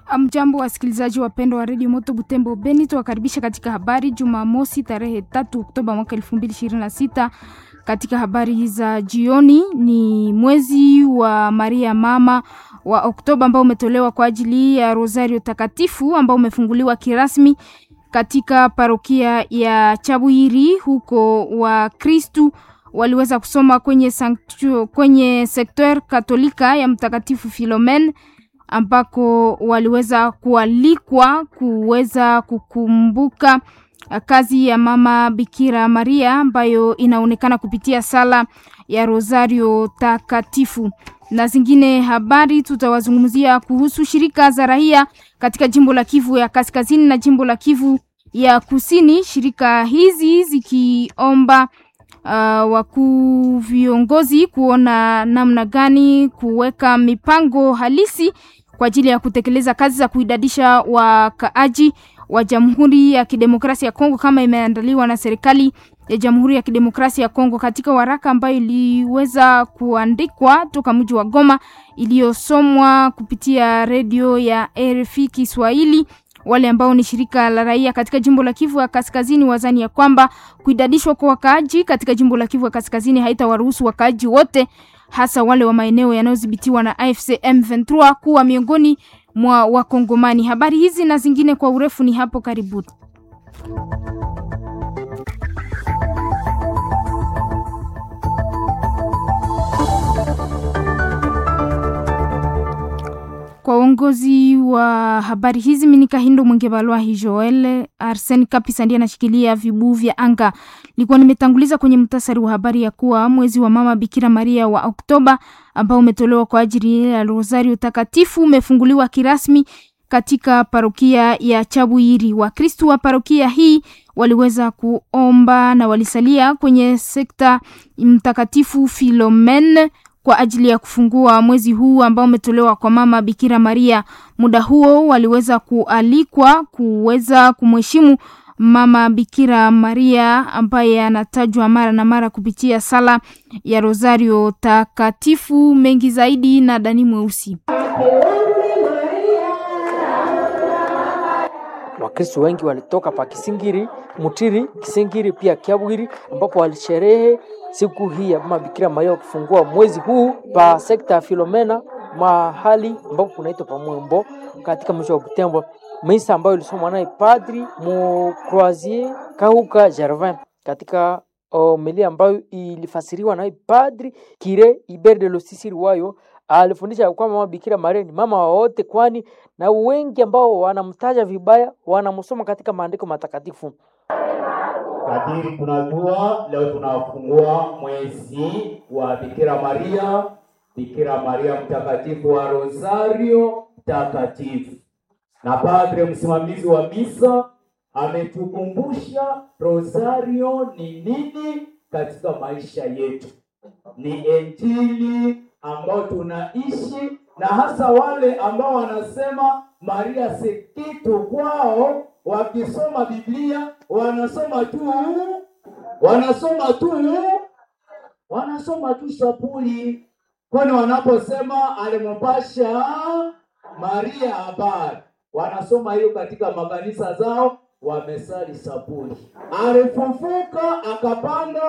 Mjambo wasikilizaji wapendwa wa redio Moto Butembo Beni, tuwakaribisha katika habari Jumamosi tarehe tatu Oktoba mwaka elfu mbili ishirini na sita. Katika habari za jioni ni mwezi wa Maria mama wa Oktoba ambao umetolewa kwa ajili ya Rosario Takatifu ambao umefunguliwa kirasmi katika parokia ya Chabwiri huko wa Kristu waliweza kusoma kwenye, sanctu, kwenye sekter katolika ya Mtakatifu Filomen ambako waliweza kualikwa kuweza kukumbuka kazi ya mama Bikira Maria ambayo inaonekana kupitia sala ya Rosario Takatifu. Na zingine habari tutawazungumzia kuhusu shirika za raia katika jimbo la Kivu ya Kaskazini na jimbo la Kivu ya Kusini, shirika hizi zikiomba uh, wakuu viongozi kuona namna gani kuweka mipango halisi kwa ajili ya kutekeleza kazi za kuidadisha wakaaji wa Jamhuri ya Kidemokrasia ya Kongo kama imeandaliwa na serikali ya Jamhuri ya Kidemokrasia ya Kongo katika waraka ambayo iliweza kuandikwa toka mji wa Goma iliyosomwa kupitia redio ya RFI Kiswahili. Wale ambao ni shirika la raia katika jimbo la Kivu ya Kaskazini wazani ya kwamba kuidadishwa kwa wakaaji katika jimbo la Kivu ya Kaskazini haitawaruhusu wakaaji wote hasa wale wa maeneo yanayodhibitiwa na AFC M23 kuwa miongoni mwa Wakongomani. Habari hizi na zingine kwa urefu ni hapo karibuni. Kwa uongozi wa habari hizi Minika Hindo Mwenge Balwahi Joel Arsen Kapisa ndiye anashikilia vibuu vya anga. Nilikuwa nimetanguliza kwenye mtasari wa habari ya kuwa mwezi wa mama Bikira Maria wa Oktoba ambao umetolewa kwa ajili ya Rosario Takatifu umefunguliwa kirasmi katika parokia ya Chabwiri. Wakristu wa parokia hii waliweza kuomba na walisalia kwenye sekta Mtakatifu Filomen kwa ajili ya kufungua mwezi huu ambao umetolewa kwa mama Bikira Maria. Muda huo waliweza kualikwa kuweza kumheshimu mama Bikira Maria ambaye anatajwa mara na mara kupitia sala ya Rosario Takatifu. Mengi zaidi na Dani Mweusi. Wakristo wengi walitoka pa Kisingiri, Mutiri, Kisingiri pia Kiabwiri ambapo walisherehe siku hii ya mama Bikira Maria kufungua mwezi huu pa sekta ya Filomena mahali ambapo kunaitwa pa Mwembo katika mji wa Butembo. Misa ambayo ilisomwa naye Padri Mu Croisier Kahuka Gervin katika homilia ambayo ilifasiriwa naye Padri Kire Iber de Losisiri wayo alifundisha kwamba mama Bikira Maria ni mama wa wote, kwani na wengi ambao wanamtaja vibaya wanamsoma katika maandiko matakatifu. Kadiri tunajua leo tunafungua mwezi wa Bikira Maria, Bikira Maria mtakatifu wa Rosario takatifu, na padre msimamizi wa misa ametukumbusha Rosario ni nini katika maisha yetu. Ni injili ambao tunaishi, na hasa wale ambao wanasema Maria si kitu kwao wakisoma Biblia wanasoma tu wanasoma tu wanasoma tu sapuli, kwani wanaposema alimpasha Maria habari, wanasoma hiyo katika makanisa zao, wamesali sapuli. Alifufuka akapanda.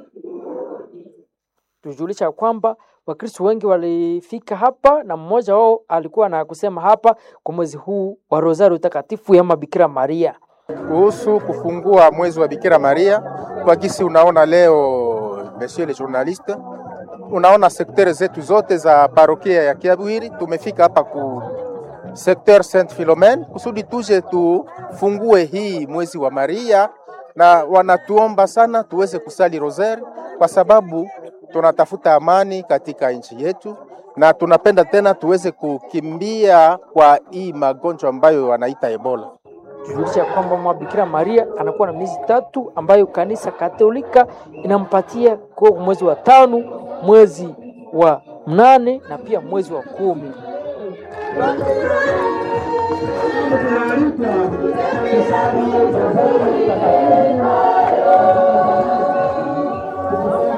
Tujulisha kwamba Wakristo wengi walifika hapa na mmoja wao alikuwa na kusema hapa kwa mwezi huu wa Rosario Takatifu ya Bikira Maria kuhusu kufungua mwezi wa Bikira Maria. Kwa kisi unaona leo, monsieur le journaliste, unaona sektere zetu zote za parokia ya Kiabwiri, tumefika hapa ku sekter Saint Philomene kusudi tuje tufungue hii mwezi wa Maria, na wanatuomba sana tuweze kusali rosari kwa sababu tunatafuta amani katika nchi yetu na tunapenda tena tuweze kukimbia kwa hii magonjwa ambayo wanaita Ebola. Tujulisha kwamba mwa Bikira Maria anakuwa na miezi tatu ambayo kanisa Katolika inampatia kwa mwezi wa tano, mwezi wa mnane na pia mwezi wa kumi.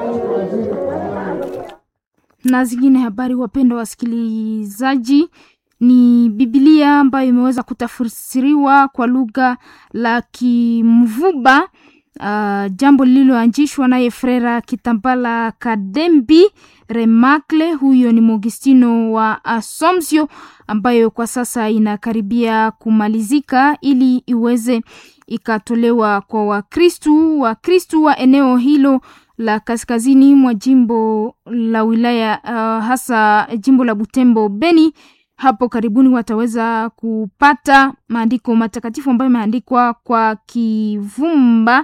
na zingine habari. Wapendwa wasikilizaji, ni Biblia ambayo imeweza kutafsiriwa kwa lugha la Kimvuba. Uh, jambo lililoanzishwa naye Frera Kitambala Kadembi Remakle, huyo ni Mogistino wa Asomsio, ambayo kwa sasa inakaribia kumalizika ili iweze ikatolewa kwa Wakristu Wakristu wa eneo hilo la kaskazini mwa jimbo la wilaya uh, hasa jimbo la Butembo Beni. Hapo karibuni wataweza kupata maandiko matakatifu ambayo imeandikwa kwa Kivumba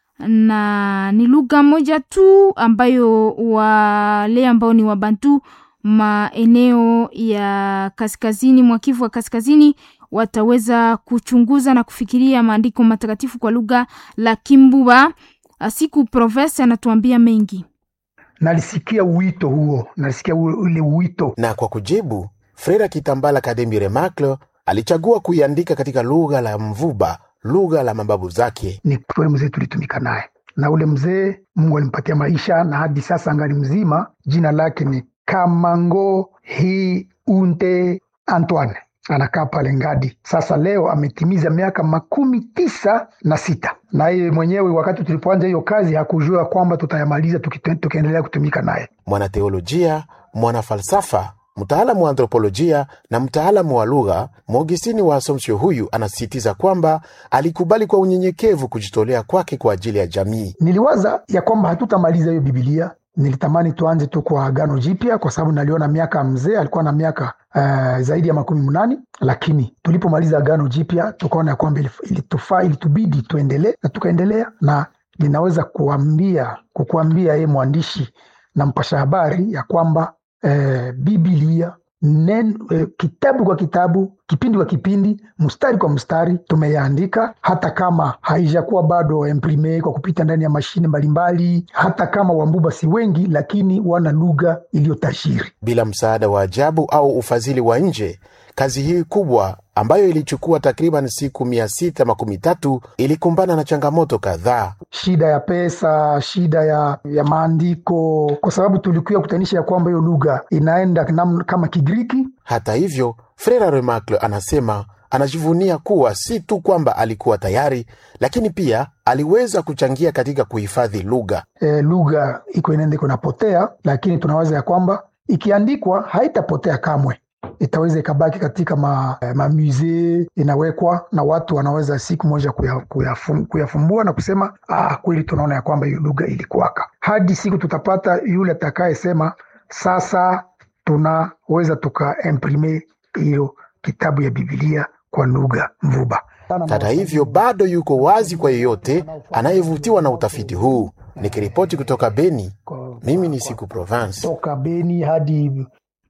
na ni lugha moja tu ambayo wale ambao ni Wabantu maeneo ya kaskazini mwa Kivu wa kaskazini wataweza kuchunguza na kufikiria maandiko matakatifu kwa lugha la Kimbuba. Siku Profesa anatuambia mengi. Nalisikia wito huo, nalisikia ule wito. Na kwa kujibu, Frera Kitambala Kadembi Remaklo alichagua kuiandika katika lugha la Mvuba, lugha la mababu zake. Ni kweli mzee tulitumika naye, na ule mzee Mungu alimpatia maisha na hadi sasa angali mzima. Jina lake ni Kamango Hi Unte Antoine, anakaa pale Ngadi. Sasa leo ametimiza miaka makumi tisa na sita na yeye mwenyewe wakati tulipoanza hiyo kazi hakujua kwamba tutayamaliza tukiendelea kutumika naye. Mwanateolojia, mwanafalsafa, mtaalamu wa anthropolojia na mtaalamu wa lugha, Mogistini wa Asomsio huyu anasisitiza kwamba alikubali kwa unyenyekevu kujitolea kwake kwa ajili ya jamii. Niliwaza ya kwamba hatutamaliza hiyo Bibilia. Nilitamani tuanze tu kwa Agano Jipya kwa sababu naliona miaka mzee alikuwa na miaka uh, zaidi ya makumi mnane, lakini tulipomaliza Agano Jipya tukaona ya kwamba ilitufaa, ilitubidi tuendelee na tukaendelea, na ninaweza kuambia kukuambia ye mwandishi na mpasha habari ya kwamba uh, Bibilia nen, uh, kitabu kwa kitabu, kipindi kwa kipindi, mstari kwa mstari tumeyaandika, hata kama haijakuwa bado imprime kwa kupita ndani ya mashine mbalimbali, hata kama Wambuba si wengi, lakini wana lugha iliyotajiri. Bila msaada wa ajabu au ufadhili wa nje, kazi hii kubwa ambayo ilichukua takriban siku mia sita makumi tatu ilikumbana na changamoto kadhaa, shida ya pesa, shida ya, ya maandiko, kwa sababu tulikuwa kutanisha ya kwamba hiyo lugha inaenda nam, kama Kigiriki. Hata hivyo, Frera Remakle anasema anajivunia kuwa si tu kwamba alikuwa tayari, lakini pia aliweza kuchangia katika kuhifadhi lugha. E, lugha iko inaenda iko napotea, lakini tunawaza ya kwamba ikiandikwa haitapotea kamwe itaweza ikabaki katika ma, mamuse inawekwa na watu wanaweza siku moja kuyafum, kuyafumbua na kusema ah, kweli tunaona ya kwamba hiyo lugha ilikuwaka, hadi siku tutapata yule atakayesema sasa tunaweza tukaimprime hiyo kitabu ya Bibilia kwa lugha Mvuba. Hata hivyo bado yuko wazi kwa yeyote anayevutiwa na utafiti huu. Nikiripoti kutoka Beni, mimi ni Siku Province. Toka Beni hadi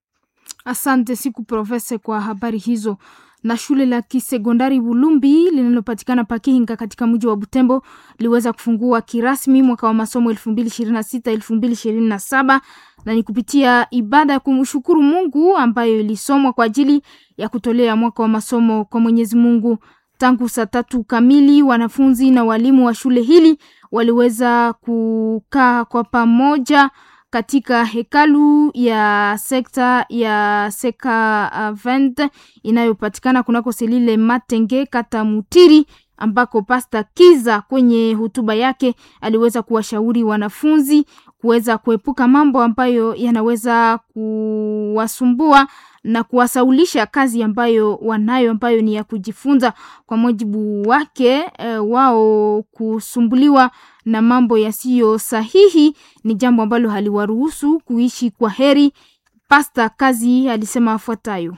Asante Siku Profesa kwa habari hizo. Na shule la kisekondari Bulumbi linalopatikana Pakihinga katika mji wa Butembo liweza kufungua kirasmi mwaka wa masomo 2026 2027, na ni kupitia ibada ya kumshukuru Mungu ambayo ilisomwa kwa ajili ya kutolea mwaka wa masomo kwa Mwenyezi Mungu. Tangu saa tatu kamili wanafunzi na walimu wa shule hili waliweza kukaa kwa pamoja katika hekalu ya sekta ya Seka Vent inayopatikana kunako Selile Matenge kata Mutiri, ambako Pasta Kiza kwenye hotuba yake aliweza kuwashauri wanafunzi kuweza kuepuka mambo ambayo yanaweza kuwasumbua na kuwasaulisha kazi ambayo wanayo ambayo ni ya kujifunza. Kwa mujibu wake e, wao kusumbuliwa na mambo yasiyo sahihi ni jambo ambalo haliwaruhusu kuishi kwa heri. Pasta Kazi alisema afuatayo: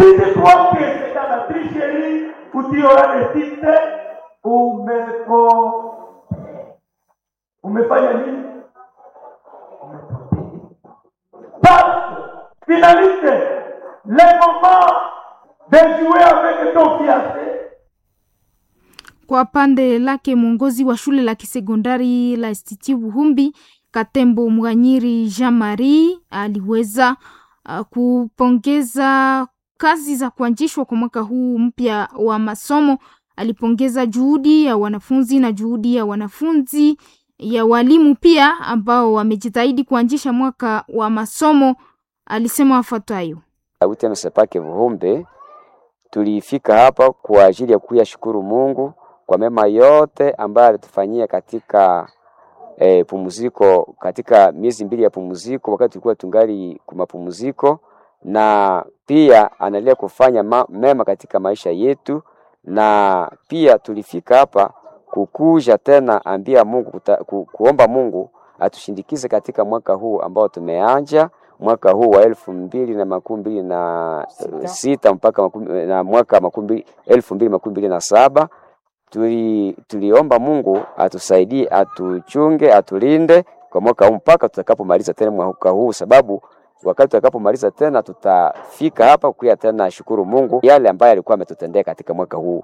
umeko umefanya nini? Finaliste le moment de jouer avec ton fiancé Kwa pande lake mwongozi wa shule la kisekondari la Institut Buhumbi Katembo Mwanyiri Jean Marie aliweza uh, kupongeza kazi za kuanzishwa kwa mwaka huu mpya wa masomo. Alipongeza juhudi ya wanafunzi na juhudi ya wanafunzi ya walimu pia ambao wamejitahidi kuanzisha mwaka wa masomo. Alisema wafuatayo: UTMSEPAK Vuhumbe tulifika hapa kwa ajili ya kuyashukuru Mungu kwa mema yote ambayo alitufanyia katika e, pumziko katika miezi mbili ya pumziko, wakati tulikuwa tungali kwa mapumziko, na pia anaendelea kufanya ma, mema katika maisha yetu, na pia tulifika hapa kukuja tena ambia Mungu kuta, ku, kuomba Mungu atushindikize katika mwaka huu ambao tumeanja mwaka huu wa elfu mbili na makumi mbili na Sita. sita mpaka makumi, na mwaka makumi mbili- elfu mbili makumi mbili na saba tuli, tuliomba Mungu atusaidie, atuchunge, atulinde kwa mwaka huu mpaka tutakapomaliza tena mwaka huu, sababu wakati tutakapomaliza tena tutafika hapa kuya tena shukuru Mungu yale ambayo alikuwa ametutendea katika mwaka huu.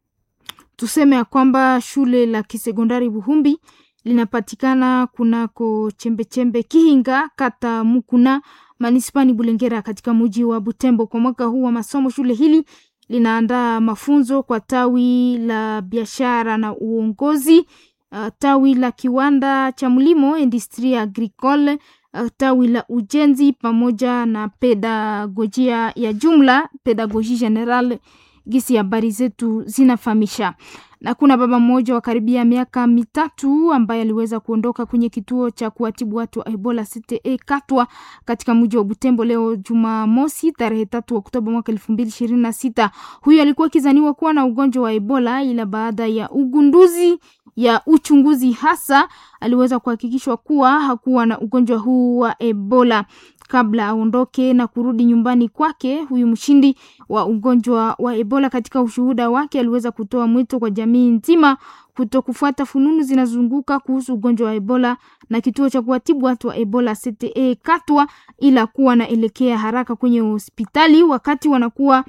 Tuseme ya kwamba shule la kisekondari Buhumbi linapatikana kunako chembechembe Kihinga, kata Mukuna, manispani Bulengera, katika mji wa Butembo. Kwa mwaka huu wa masomo, shule hili linaandaa mafunzo kwa tawi la biashara na uongozi, uh, tawi la kiwanda cha mlimo industrie agricole, uh, tawi la ujenzi pamoja na pedagojia ya jumla, pedagogie general gisi habari zetu zinafahamisha. Na kuna baba mmoja wa karibia miaka mitatu ambaye aliweza kuondoka kwenye kituo cha kuwatibu watu wa Ebola CTE Katwa katika mji wa Butembo leo Jumamosi tarehe tatu Oktoba mwaka elfu mbili ishirini na sita. Huyu alikuwa akizaniwa kuwa na ugonjwa wa Ebola, ila baada ya ugunduzi ya uchunguzi hasa aliweza kuhakikishwa kuwa hakuwa na ugonjwa huu wa Ebola kabla aondoke na kurudi nyumbani kwake. Huyu mshindi wa ugonjwa wa Ebola katika ushuhuda wake aliweza kutoa mwito kwa jamii nzima kuto kufuata fununu zinazunguka kuhusu ugonjwa wa Ebola na kituo cha kuwatibu watu wa Ebola CTE Katwa, ila kuwa naelekea haraka kwenye hospitali wakati wanakuwa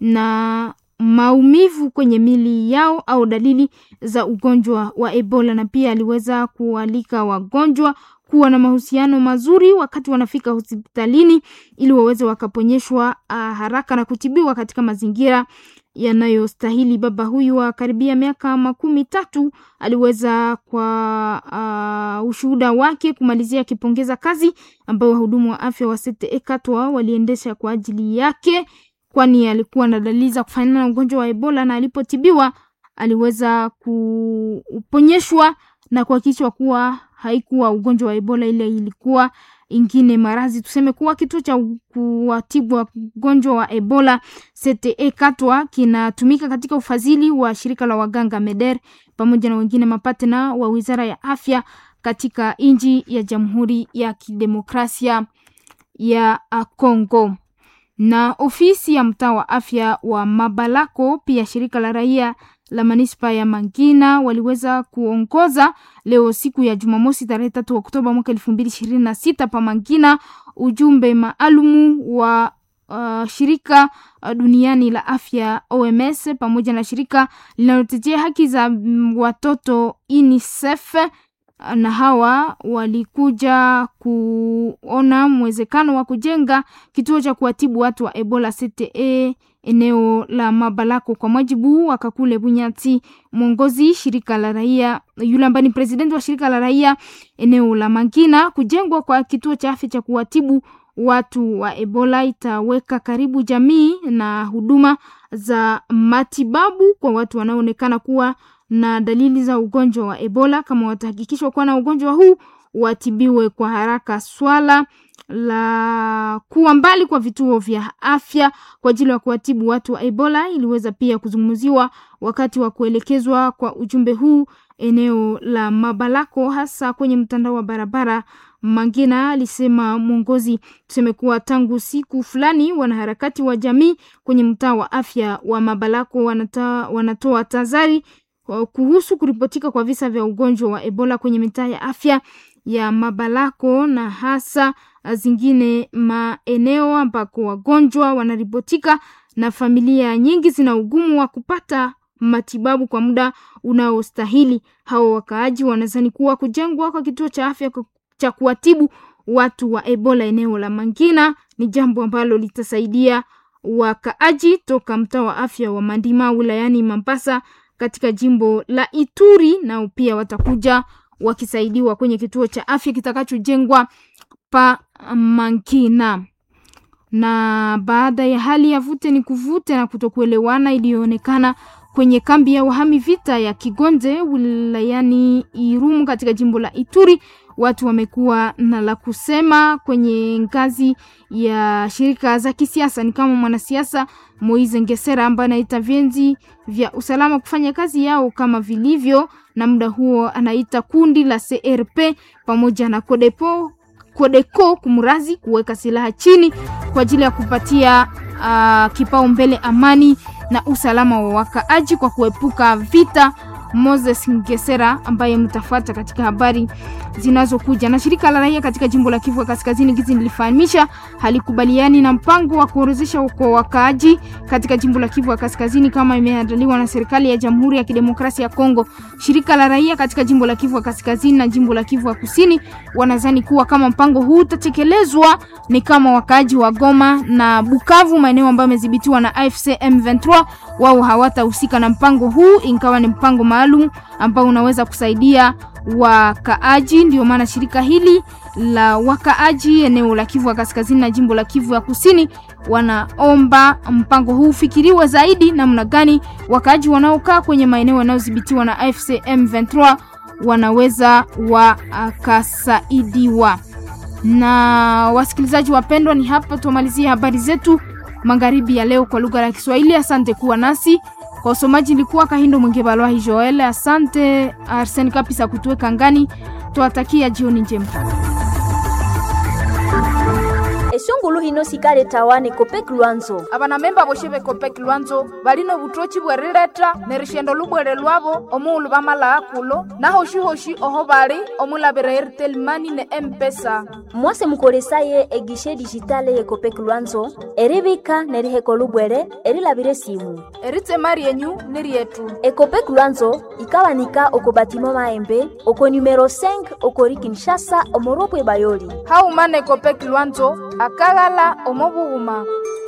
na maumivu kwenye mili yao au dalili za ugonjwa wa Ebola, na pia aliweza kualika wagonjwa kuwa na mahusiano mazuri wakati wanafika hospitalini ili waweze wakaponyeshwa uh, haraka na kutibiwa katika mazingira yanayostahili. Baba huyu wa karibia miaka makumi tatu aliweza kwa uh, ushuhuda wake kumalizia akipongeza kazi ambayo wahudumu wa afya wa CTE Katwa waliendesha kwa ajili yake, kwani alikuwa na dalili za kufanana na ugonjwa wa Ebola na alipotibiwa aliweza kuponyeshwa na kuhakikishwa kuwa haikuwa ugonjwa wa Ebola, ile ilikuwa ingine marazi. Tuseme kuwa kituo cha kuwatibu wagonjwa wa Ebola CTE Katwa kinatumika katika ufadhili wa shirika la waganga MEDER pamoja na wengine mapatena wa wizara ya afya katika nchi ya Jamhuri ya Kidemokrasia ya Kongo na ofisi ya mtaa wa afya wa Mabalako pia shirika la raia la manispa ya Mangina waliweza kuongoza leo siku ya Jumamosi tarehe tatu Oktoba mwaka elfu mbili ishirini na sita pa Mangina ujumbe maalumu wa uh, shirika uh, duniani la afya OMS pamoja na shirika linalotetea haki za mm, watoto UNICEF na hawa walikuja kuona mwezekano wa kujenga kituo cha kuwatibu watu wa Ebola CTE eneo la Mabalako. Kwa mujibu wa Kakule Bunyati, mwongozi shirika la raia yule ambaye ni presidenti wa shirika la raia eneo la Mangina, kujengwa kwa kituo cha afya cha kuwatibu watu wa Ebola itaweka karibu jamii na huduma za matibabu kwa watu wanaoonekana kuwa na dalili za ugonjwa wa Ebola. Kama watahakikishwa kuwa na ugonjwa huu, watibiwe kwa haraka. Swala la kuwa mbali kwa vituo vya afya kwa ajili ya kuwatibu watu wa Ebola iliweza pia kuzungumziwa wakati wa kuelekezwa kwa ujumbe huu eneo la Mabalako, hasa kwenye mtandao wa barabara Mangina. Alisema mwongozi, tuseme kuwa tangu siku fulani wanaharakati wa jamii kwenye mtaa wa afya wa Mabalako wanata, wanatoa tazari kuhusu kuripotika kwa visa vya ugonjwa wa Ebola kwenye mitaa ya afya ya Mabalako na hasa zingine maeneo ambako wagonjwa wanaripotika na familia nyingi zina ugumu wa kupata matibabu kwa muda unaostahili. Hao wakaaji wanazani kuwa kujengwa kwa kituo cha afya cha kuwatibu watu wa Ebola eneo la Mangina ni jambo ambalo litasaidia wakaaji toka mtaa wa afya wa Mandima wilayani Mambasa katika jimbo la Ituri, nao pia watakuja wakisaidiwa kwenye kituo cha afya kitakachojengwa pa Mangina. na baada ya hali ya vute ni kuvute na kutokuelewana iliyoonekana kwenye kambi ya wahami vita ya Kigonze wilayani Irumu katika jimbo la Ituri, watu wamekuwa na la kusema kwenye ngazi ya shirika za kisiasa. Ni kama mwanasiasa Moise Ngesera ambaye anaita vyenzi vya usalama kufanya kazi yao kama vilivyo, na muda huo anaita kundi la CRP pamoja na Codepo Kodeko kumrazi kuweka silaha chini kwa ajili ya kupatia uh, kipaumbele amani na usalama wa wakaaji kwa kuepuka vita. Moses Ngesera ambaye mtafuata katika habari zinazokuja. Na shirika la raia katika jimbo la Kivu Kaskazini gizi nilifahamisha halikubaliani na mpango wa kuorozesha kwa wakaaji katika jimbo la Kivu Kaskazini kama imeandaliwa na serikali ya Jamhuri ya Kidemokrasia ya Kongo. Shirika la raia katika jimbo la Kivu Kaskazini na jimbo la Kivu Kusini wanadhani kuwa kama mpango huu utatekelezwa ni kama wakaaji wa Goma na Bukavu, maeneo ambayo yamedhibitiwa na AFC M23, wao hawatahusika na mpango huu, ingawa ni mpango maalum ambao unaweza kusaidia wakaaji. Ndio maana shirika hili la wakaaji eneo la Kivu ya Kaskazini na jimbo la Kivu ya Kusini wanaomba mpango huu ufikiriwe zaidi, namna gani wakaaji wanaokaa kwenye maeneo yanayodhibitiwa na AFC M23 wanaweza wakasaidiwa. Na wasikilizaji wapendwa, ni hapa tumalizie habari zetu magharibi ya leo kwa lugha ya Kiswahili. Asante kuwa nasi. Kwa usomaji nilikuwa Kahindo Mwenge Balwahi Joel. Asante Arsen Kapisa kutuweka ngani. Tuwatakia jioni njema. esungulu hino sikale tawane kopek lwanzo abanamemba boshe bekopek lwanzo balino butochi bwerileta ne rishendo lubwere lwabo omuulu bamalaa kulo nahoshi-hoshi oho bali omulabira airtel mani ne empesa mwase mukolesaye egishe dijitale ye kopek lwanzo eribika neriheko lubwere erilabire simu eritsema ryenyu ni ryetu ekopek lwanzo ikawanika oko batima maembe oko numero 5 okori kinshasa omoropwe bayoli haumana ekopek lwanzo akaghala omobughuma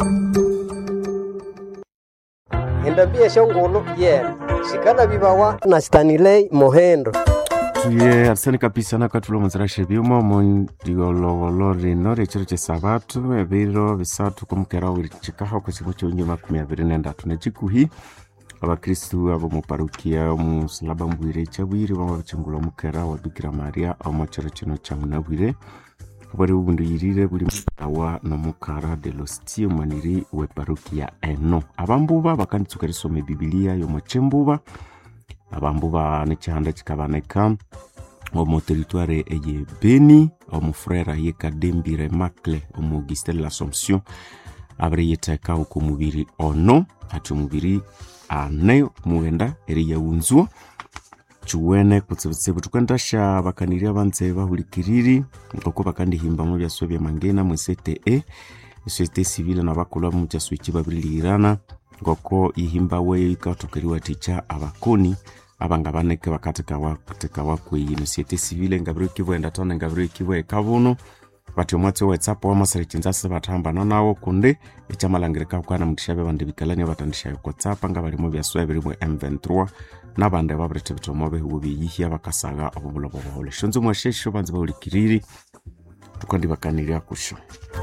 endambia shongolo yena shikana bibawa na stanilei mohendo tuye arsene kapisa nakatula omuzirashe byuma mondiolowolo rino rechiro chesabatu ebiro bisatu komukera wirichikaho kwesiku kyonyu makumi abiri nendatu nechikuhi abakristu abo muparukia omusalaba mbwire chabwire bama bachingula omukera wa bikira maria omo chiro kino kyamunabwire bwari bubunduyirire buli awa nomukara de lostie maniri we parukia eno abambuba bakanditsuka risoma ebibilia yomochembuba abambuba nekyihanda kikabaneka omu teritware eye beni omufrera yekadembire macle omu augustin l'assomption abiri yitheka uku mubiri ono ati omubiri ane mughenda eri yaghunzwa chiwene kutsibutsibu tukwendasha bakaniri abanze bahulikiriri ngoko bakandihimba mu byaswe bya mangena mu CTE societe civile na bakulwa mu kyaswiki babilirana ngoko ihimba we ikatokeriwa ticha abakoni abanga baneke bakatika wakuteka wakweyi no societe civile ngabiro kibwenda tona ngabiro kibwe kabuno bati omwatsi wetsapo wamasarechinzasi bathambana nawo kundi ecyamalangirika kukana mutishabe bandi bikalani batandishayo kotsapa nga balimo byaswe biri mu m23 nabandi babirete bitomo behubo biyihya bakasaga obubulobo bwole shonzo mwashesho banze baulikiriri tukandi bakanirya kusho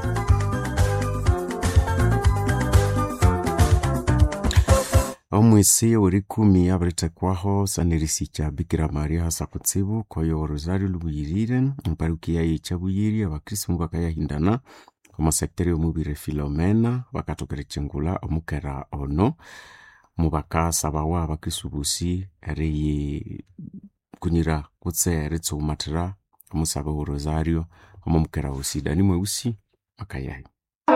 omwisi ori kumi abiritekwaho sanirisi kya bikira maria hasa kutsibu koyo rosario lubuyirire mparukia yechabuyiri abakristu bakayahindana omusekiteri omubire filomena bakatokera chingula omukera ono mubakasabawa abakristu busi eriyi kunyira kutse eritsuhumathira omusaba wa rosario omomukera wosi dani mweusi makayahi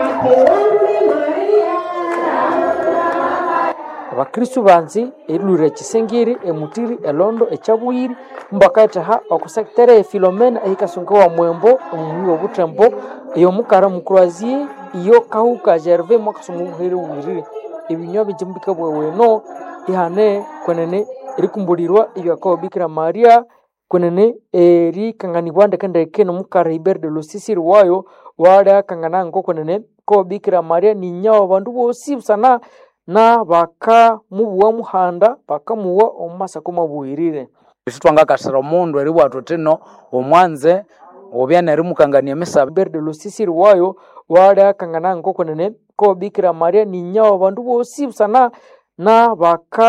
abakristu banzi erilwira ekisingiri emutiri elondo ekyabwiri mbakaetaha okusekitere efilomena ehikasungiwa mwembo omuhwi obutembo eyomukara mukurazie iyo kahuka gerve mwakasoma obuhere bwirire ebinywa bijimbika bweweno ihane kwenene erikumbulirwa ebyakawa bikira maria kwenene erikanganibwa ndekendeke nomukara iber de losisiri wayo waliakangana ngo kwenene ko bikira maria ninyawa bandu bosi busana na bakamubuwa muhanda bakamuwa omumasako mabwirire isi twangakasira omundu eribwathu tino omwanze obya neri mukangania mesa berde lusisiri wayo wale akangana nkoko nene ko bikira maria ni nyao bandu bosi busana na baka